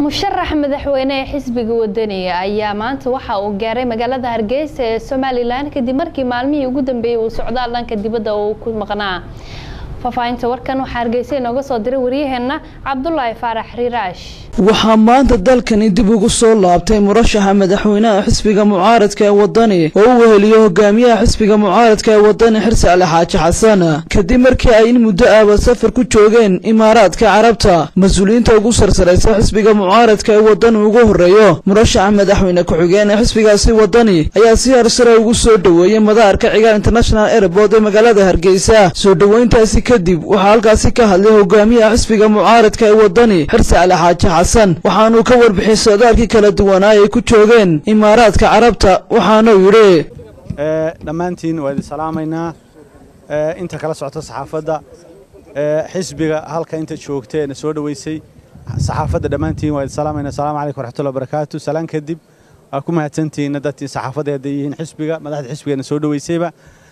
musharax madaxweyne ee xisbiga wadaniga ayaa maanta waxa uu gaaray magaalada hargeysa ee somalilan kadib markii maalmihii ugu dambeeyey uu socdaal dhanka dibadda uu ku maqnaa faahfaahinta warkan waxaa hargeysa inooga soo diray waryaheena cabdulaahi faarax riiraash waxaa maanta dalkani dib ugu soo laabtay murashaxa madaxweynaha xisbiga mucaaradka ee wadani oo u weheliyo hogaamiyaha xisbiga mucaaradka ee wadani xirsi ali xaaji xasan kadib markii ay in muddo ahba safar ku joogeen imaaraadka carabta mas-uuliyiinta ugu sarsaraysa xisbiga mucaaradka ee wadani ugu horeeyo murashaxa madaxweyne ku-xigeen ee xisbigaasi wadani ayaa si harsare ugu soo dhoweeyey madaarka cigaal international airport ee magaalada hargeysa soo dhoweyntaasi kadib waxaa halkaasi ka hadlay hogaamiyaha xisbiga mucaaradka ee wadani xirsi ali xaaji xasan waxaanuu ka warbixiyey socdaalkii kala duwanaa ay ku joogeen imaaraadka carabta waxaanuu yidhi dhammaantiin waa idin salaamaynaa inta kala socota saxaafadda xisbiga halka inta joogteena soo dhoweysay saxaafadda dhammaantiin waa idin salaamaynaa asalaamu calaykum waraxmatullahi wabarakaatu salaan kadib waa ku mahadsantihiin dadkii saxaafadda hadday yihiin xisbiga madaxda xisbigeena soo dhoweysayba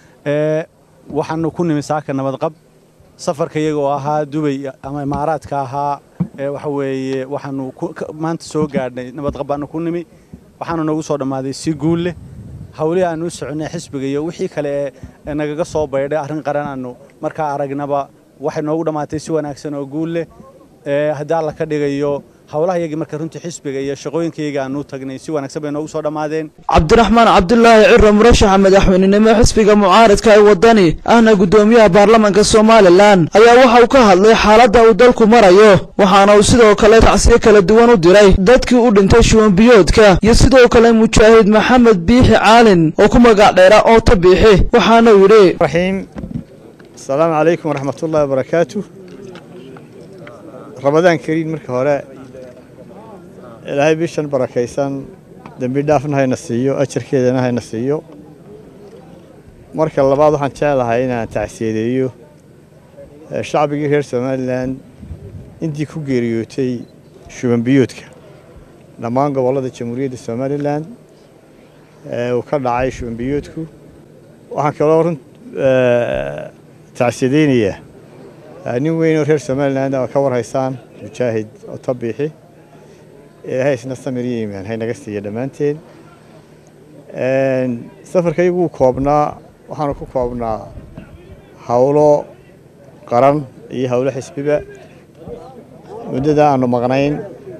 waxaanu ku nimi saaka nabadqab safarka iyaga oo ahaa dubay ama imaaraadka ahaa waxa weeye waxaanu maanta soo gaadhnay nabadqab baanu ku nimi waxaanu noogu soo dhammaaday si guul leh hawlihii aanu u soconay xisbiga iyo wixii kale ee nagaga soo baydhay arrin qaran aanu markaa aragnaba waxay noogu dhammaatay si wanaagsan oo guul leh haddii alla ka dhigayo howlaha iyagii marka runtii xisbiga iyo shaqooyinkayaga aanu tagnay si wanaagsan bay noogu soo dhammaadeen cabdiraxmaan cabdulaahi ciro murashaxa madaxweynenimo xisbiga mucaaradka ee wadani ahna guddoomiyaha baarlamaanka somalilan ayaa waxa uu ka hadlay xaaladda uu dalku marayo waxaana uu sidoo kale tacsiyo kala duwan u diray dadkii u dhintay shuwanbiyoodka iyo sidoo kale mujaahid maxamed biixi caalin oo ku magac dheera oota biixi waxaana uu yidhi raxiim asalaamu calaykum waraxmatullahi wabarakaatu ramadaan kariin marka hore ilaahay bishan barakaysan dembi dhaafna hayna siiyo ajarkeedana hayna siiyo marka labaad waxaan jeclahay inaan tacsiyadeeyo shacbigii reer somalilan intii ku geeriyootay shubanbiyoodka dhammaan gobollada jamhuuriyadda somalilan uu ka dhacay shubanbiyoodku waxaan kaloo run tacsiyadeynayaa nin weyn oo reer somalilan oo ka warhaysaan mujaahid otabiixi ilaahay isna samir iyo iimaan haynaga siiya dhammaanteen safarkaygu wuu koobnaa waxaanu ku koobnaa howlo qaran iyo howlo xisbiba muddada aanu maqnayn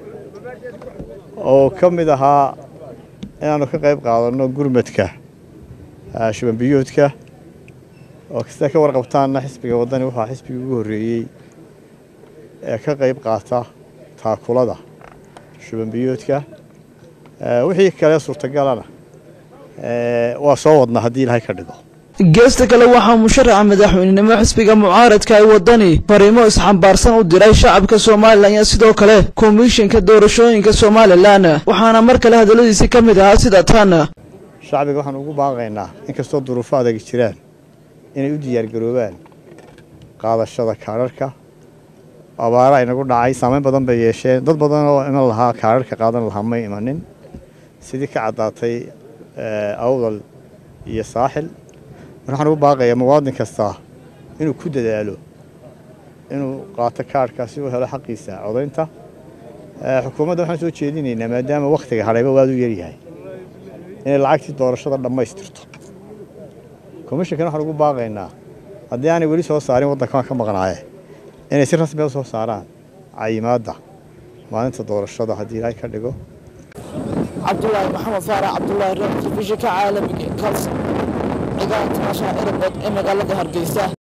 oo ka mid ahaa inaannu ka qayb qaadanno gurmadka shubanbiyoodka oo kasta ka warqabtaanna xisbiga waddani waxaa xisbigii ugu horreeyey ee ka qayb qaata taakulada shubanbiyoodka wixii kale suurtagalana waa soo wadnaa haddii ilaahay ka dhigo geesta kale waxaa musharaxa madaxweynenimo xisbiga mucaaradka ee wadani fariimo isxambaarsan u diray shacabka somalilan iyo sidoo kale komishinka doorashooyinka somalilan waxaana mar kale hadalladiisii ka mid ahaa sida tan shacbiga waxaan ugu baaqaynaa inkastoo duruufo adagi jiraan inay u diyaargaroobaan qaadashada kaadharhka abaara aynagu dhacay saamayn badan bay yeesheen dad badan oo iman lahaa kaadharhka qaadan lahaa may imanin sidii ka caddaatay awdal iyo saaxil mar waxaan ugu baaqayaa muwaadin kasta inuu ku dadaalo inuu qaato kaadhka si uu helo xaqiisa codaynta xukuumadda waxaan soo jeedinaynaa maadaama wakhtiga hadhayba waad u yaryahay inay lacagtii doorashada dhammaystirto komishankan waxaan ugu baaqaynaa haddii aanay weli soo saarin waddankaan ka maqnaaye inay si rasmiya u soo saaraan cayimaadda maalinta doorashada haddii ilaahay ka dhigo cabdulaahi maxamed faarax cabdulaahi reer telefishinka caalamiga ee kalson cigaal international airport ee magaalada hargeysa